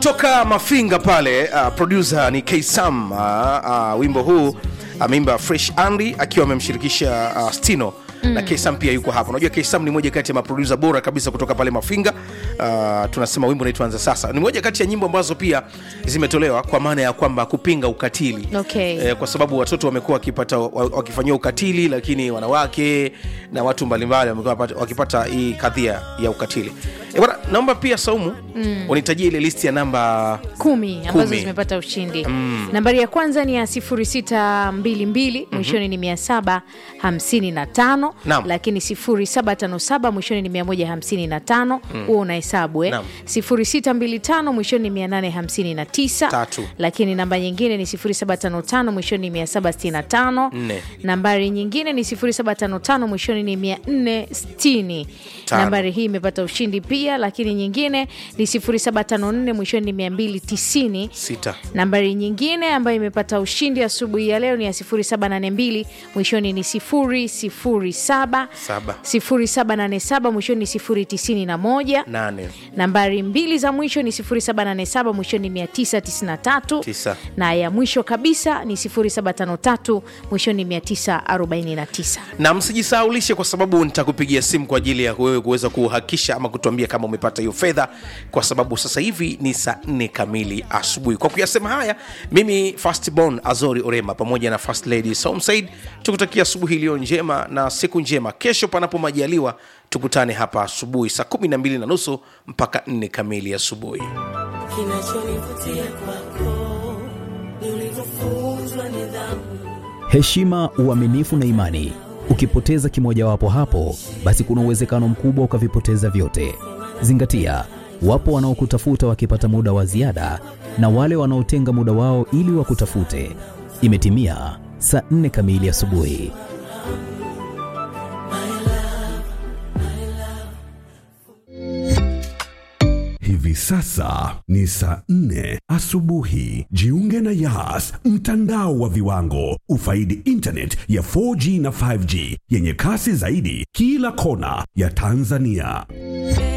toka mafinga pale uh, producer ni ksam uh, uh, wimbo huu ameimba fresh andy akiwa amemshirikisha uh, stino mm. na ksam pia yuko hapa unajua ksam ni moja kati ya maprodusa bora kabisa kutoka pale mafinga uh, tunasema wimbo unaitwanza sasa ni moja kati ya nyimbo ambazo pia zimetolewa kwa maana ya kwamba kupinga ukatili Okay. eh, kwa sababu watoto wamekuwa wakipata wa- wakifanyiwa ukatili lakini wanawake na watu mbalimbali wamekuwa wapata- wakipata hii kadhia ya ukatili e, bwana naomba pia saumu mm. unitajia ile listi ya namba kumi ambazo Kumi. zimepata ushindi mm. nambari ya kwanza ni ya 0622 mwishoni ni 755 Naam. lakini 0757 mwishoni ni 155 huo unahesabu eh? Naam. 0625 mwishoni ni 859 Tatu. lakini namba nyingine ni 0755 mwishoni ni 765 Nne. nambari nyingine ni 0755 mwishoni ni 460 Tano. nambari hii imepata ushindi pia lakini nyingine ni 0754 mwishoni ni 290 sita nambari nyingine ambayo imepata ushindi asubuhi ya leo ni ya 0782 mwishoni ni 007 Saba. 0787 mwishoni ni 091 nane nambari mbili za mwisho ni 0787 mwishoni ni 993 Tisa. na ya mwisho kabisa ni 0753 mwishoni ni 949 na msijisahaulishe kwa sababu nitakupigia simu kwa ajili ya wewe kuweza kuhakikisha ama kutuambia kama umepata hiyo fedha kwa sababu sasa hivi ni saa nne kamili asubuhi kwa kuyasema haya mimi fastborn azori orema pamoja na first lady somsaid tukutakia asubuhi iliyo njema na siku njema kesho panapo majaliwa tukutane hapa asubuhi saa kumi na mbili na nusu mpaka nne kamili asubuhi Kinachonivutia kwako ni ulivyofunzwa nidhamu. heshima, uaminifu na imani. Ukipoteza kimojawapo hapo, basi kuna uwezekano mkubwa ukavipoteza vyote. Zingatia, wapo wanaokutafuta wakipata muda wa ziada na wale wanaotenga muda wao ili wakutafute. Imetimia saa nne kamili asubuhi. Hivi sasa ni saa nne asubuhi. Jiunge na Yas, mtandao wa viwango. Ufaidi internet ya 4G na 5G yenye kasi zaidi kila kona ya Tanzania.